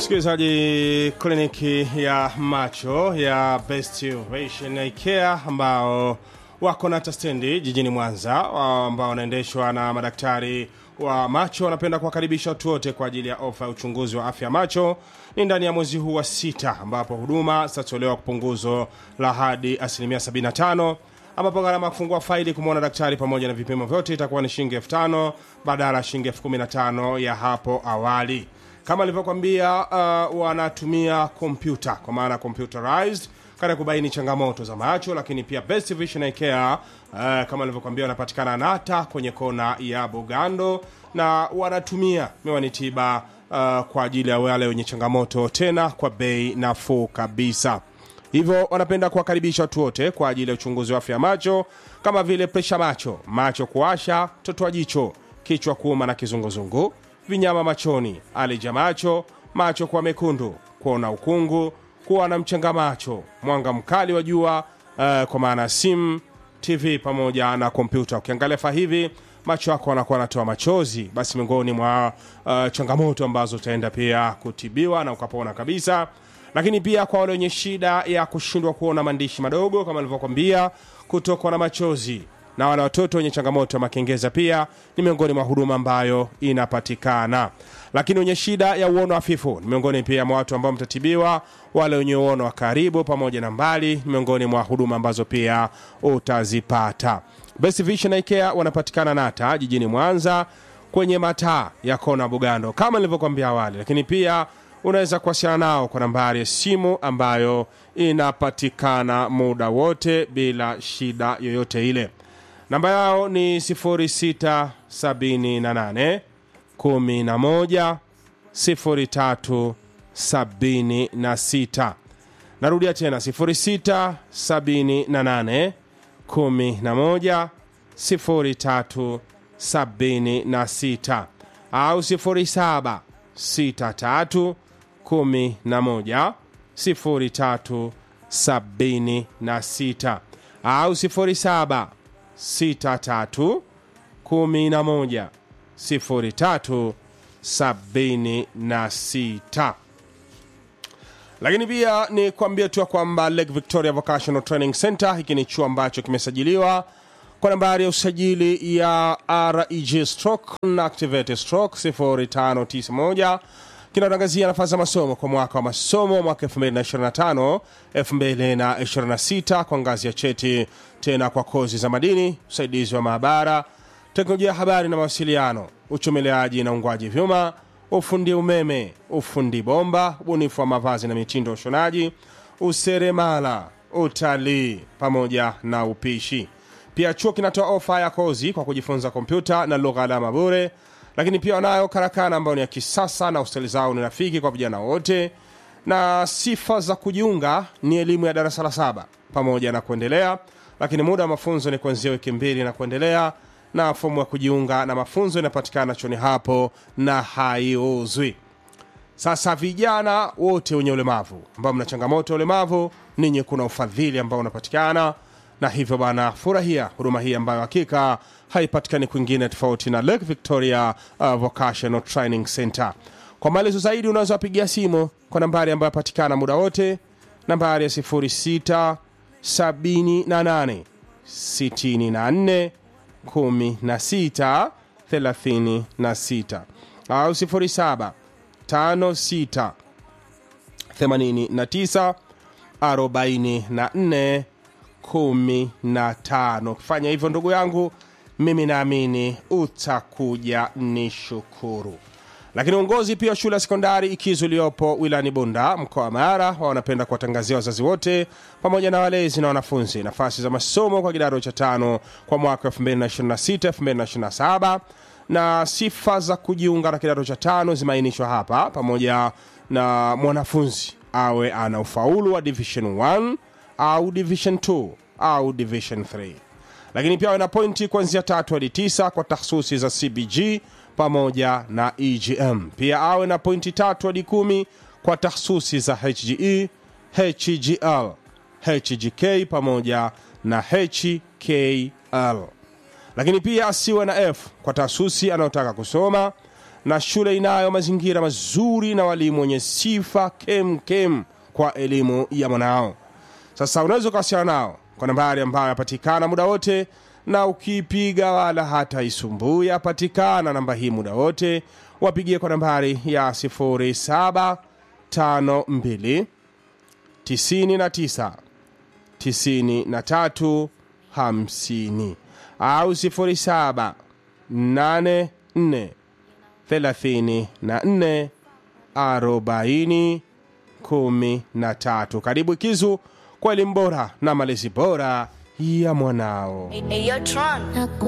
msikilizaji kliniki ya macho ya best Vision Eye Care ambao wako na tastendi jijini mwanza ambao wanaendeshwa na madaktari wa macho wanapenda kuwakaribisha watu wote kwa ajili ya ofa ya uchunguzi wa afya ya macho ni ndani ya mwezi huu wa sita ambapo huduma zitatolewa kupunguzo la hadi asilimia 75 ambapo gharama ya kufungua faili kumwona daktari pamoja na vipimo vyote itakuwa ni shilingi elfu tano badala ya shilingi elfu kumi na tano ya hapo awali kama alivyokwambia uh, wanatumia kompyuta kwa maana computerized katika kubaini changamoto za macho lakini pia best vision Eye care uh, kama alivyokwambia wanapatikana nata kwenye kona ya bugando na wanatumia miwani tiba uh, kwa ajili ya wale wenye changamoto tena kwa bei nafuu kabisa hivyo wanapenda kuwakaribisha watu wote kwa ajili ya uchunguzi wa afya ya macho kama vile presha macho macho kuasha totoa jicho kichwa kuuma na kizunguzungu vinyama machoni alija macho macho kuwa mekundu kuona ukungu kuwa na mchanga macho mwanga mkali wa jua uh, kwa maana ya simu tv pamoja na kompyuta ukiangalia fa hivi macho yako anakuwa anatoa machozi basi miongoni mwa uh, changamoto ambazo utaenda pia kutibiwa na ukapona kabisa lakini pia kwa wale wenye shida ya kushindwa kuona maandishi madogo kama alivyokwambia kutokwa na machozi na wale watoto wenye changamoto ya makengeza pia ni miongoni mwa huduma ambayo inapatikana lakini wenye shida ya uono hafifu ni miongoni pia mwa watu ambao mtatibiwa wale wenye uono wa karibu pamoja na mbali ni miongoni mwa huduma ambazo pia utazipata best vision Eye Care wanapatikana nata jijini mwanza kwenye mataa ya kona bugando kama nilivyokwambia awali lakini pia unaweza kuwasiliana nao kwa nambari ya simu ambayo inapatikana muda wote bila shida yoyote ile namba yao ni 678 11 0376 narudia tena 678 11 0376 au 07 63 11 0376 au 07 63 11 0376 lakini pia ni kuambia tu ya kwamba Lake Victoria Vocational Training Center hiki ni chuo ambacho kimesajiliwa kwa nambari ya usajili ya reg stroke na activate stroke 0591 kinatangazia nafasi za masomo kwa mwaka wa masomo mwaka 2025 2026 kwa ngazi ya cheti tena kwa kozi za madini usaidizi wa maabara teknolojia ya habari na mawasiliano uchomeleaji na ungwaji vyuma ufundi umeme ufundi bomba ubunifu wa mavazi na mitindo ya ushonaji useremala utalii pamoja na upishi pia chuo kinatoa ofa ya kozi kwa kujifunza kompyuta na lugha alama bure lakini pia wanayo karakana ambayo ni ya kisasa na hosteli zao ni rafiki kwa vijana wote na sifa za kujiunga ni elimu ya darasa la saba pamoja na kuendelea lakini muda wa mafunzo ni kuanzia wiki mbili na kuendelea na fomu ya kujiunga na mafunzo inapatikana choni hapo na haiuzwi sasa vijana wote wenye ulemavu ambao mna changamoto ya ulemavu ninyi kuna ufadhili ambao unapatikana na hivyo bana furahia huduma hii ambayo hakika haipatikani kwingine tofauti na lake victoria uh, vocational training center kwa maelezo zaidi unaweza wapigia simu kwa nambari ambayo yapatikana muda wote nambari ya 06 78 64 16 36 au 07 56 89 44 15 ukifanya hivyo ndugu yangu mimi naamini utakuja ni shukuru lakini uongozi pia wa shule ya sekondari ikizu iliyopo wilayani bunda mkoa wa mara wanapenda kuwatangazia wazazi wote pamoja na walezi na wanafunzi nafasi za masomo kwa kidato cha tano kwa mwaka 226 227 na sifa za kujiunga na kidato cha tano zimeainishwa hapa pamoja na mwanafunzi awe ana ufaulu wa division 1 au division 2 au division 3 lakini pia wana pointi kuanzia tatu hadi tisa kwa tahsusi za cbg pamoja na egm pia awe na pointi tatu hadi kumi kwa tahsusi za hge hgl hgk pamoja na hkl lakini pia asiwe na f kwa taasisi anayotaka kusoma na shule inayo mazingira mazuri na walimu wenye sifa kem kem kwa elimu ya mwanao. Sasa unaweza ukawasiliana nao kwa nambari ambayo yapatikana muda wote, na ukipiga wala hata isumbui, yapatikana namba hii muda wote. Wapigie kwa nambari ya 0752 99 93 50 au 07 84 34 40 13. Karibu Kizu kwa elimu bora na malezi bora ya mwanao. Hey, hey, yo, Tron.